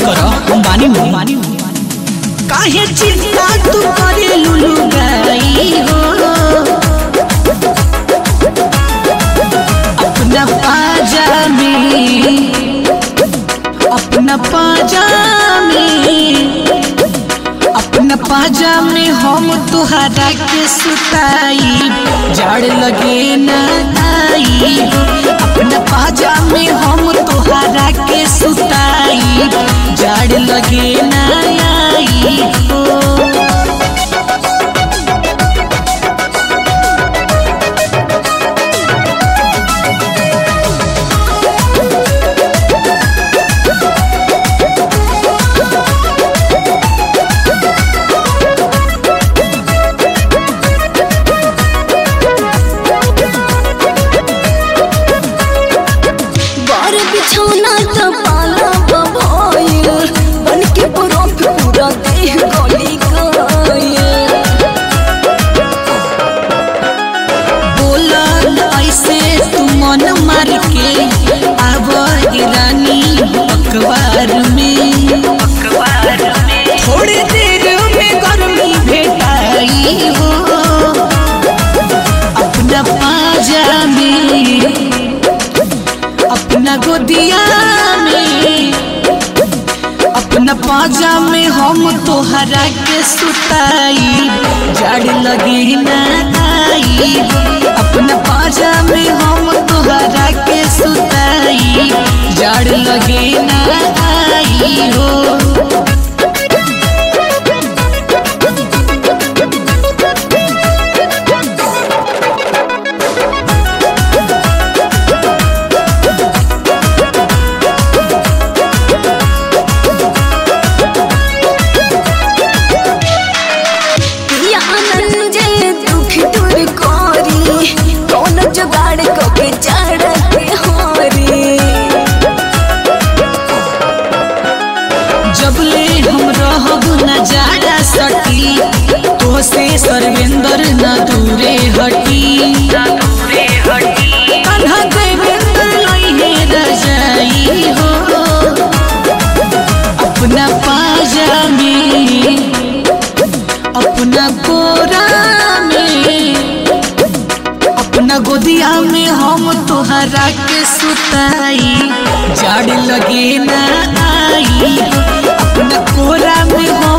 करो हम बानी हूँ बानी हूँ काहे चिंता तू करे लुलु गई हो अपना पाजा में अपना पाजा में अपना पाजा में हम तुहरा के सुताई जड़ लगे न आई अपना पाजा में हम तुहरा के सुताई जड़ लगे न आई हो बार बिछौना त पाला बभोइल बन के बरफ पूरा देह गली गइल बोला न ऐसे तू मन मार के आब रानी अखबार में थोड़ी देर में गर्मी भेटाई हो अपना पाजा में अपना गोदिया में अपना पाजा में हम तोहरा के सुताई जड़ लगी न आई अपना पाजा में हम तोहरा के सुताई जड़ लगे न आई हो पिया आनंद जे दुख दूर करी कौन जुगाड़ को के चढ़ते होरी जबले हम रहब न जाड़ा सटी तो से सर्वेंद्र न दूरे हटी कन्हा देवेंद्र लइहे रजाई हो अपना पाजा में अपना गोरा में अपना गोदिया में हम तोहरा के सुताई जड़ लगे न आई अपना कोरा में हम